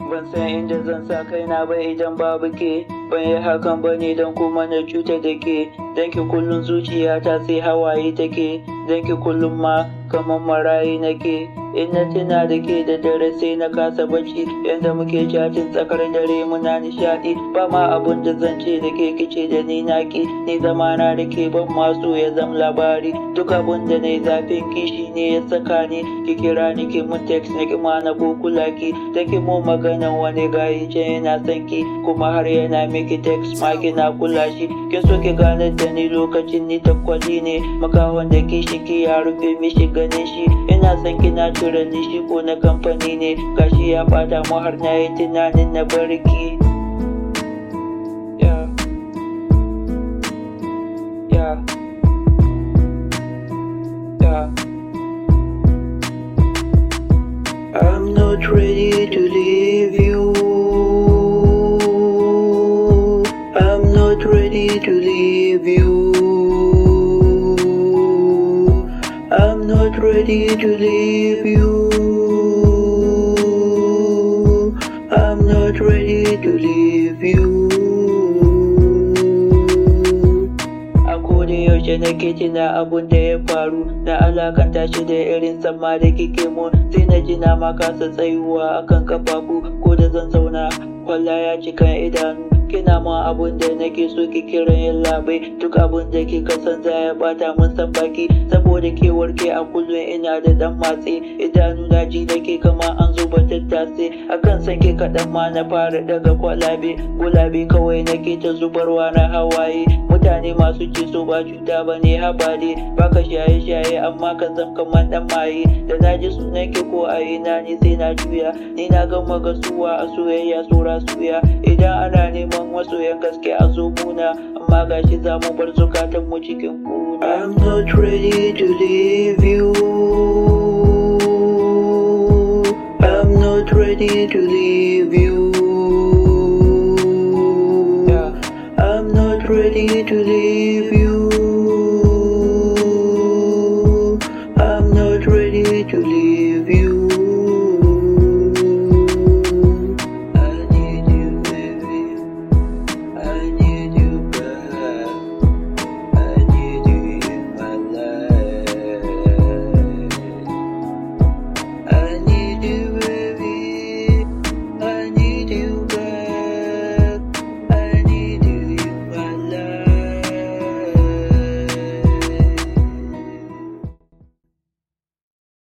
ban san inda zan sa kaina ba idan babu ke ban yi hakan ba ne don kuma na cuta da ke don ki kullum zuciyata sai hawaye take don ki kullum ma kamar marayi nake in na tuna da ke da dare sai na kasa bacci yadda muke chatting tsakar dare muna nishadi ba ma abun da zan ce da ke kice da ni naki ni zamana da ke ban masu ya zam labari duk abun da na yi zafin kishi ne ya saka ni ki kira ni ki mun text na ki ma na kula ki da ki mu maganan wani gayi can yana son ki kuma har yana miki text ma kina kula shi kin so ki gane da ni lokacin ni takwali ne makawan da kishi ki ya rufe mishi ganin shi ina son kina tura ni shi ko na kamfani ne gashi ya bata mu har na yi tunanin na barki yeah. Yeah. Yeah. I'm not ready to leave you. I'm not ready to leave you. I'm not ready to leave you. I'm not ready to leave you. A koda yaushe nake tuna abun da ya faru na alakanta shi da irin sama da kike mu sai na ji na ma kasa tsayuwa akan kafafu ko da zan zauna kwalla ya cika idanu kina ma abun da nake so ki kiran yin labai duk abun da kika san za ya bata mun san baki saboda ke warke a kullum ina da dan matsi idanu na ji nake kama an zuba tattase akan san ke kaɗan ma na fara daga kwalabe gulabe kawai nake ta zubarwa na hawaye mutane masu ce so ba cuta ba ne haba ne baka shaye shaye amma ka zam kamar dan maye da na ji sunan ki ko a ina ne sai na juya ni na gama gasuwa a soyayya tsora suya idan ana neman masoyan gaske a zo muna amma gashi za mu bar zukatan mu cikin kuna I'm not ready to leave you I'm not ready to leave you yeah. I'm not ready to leave you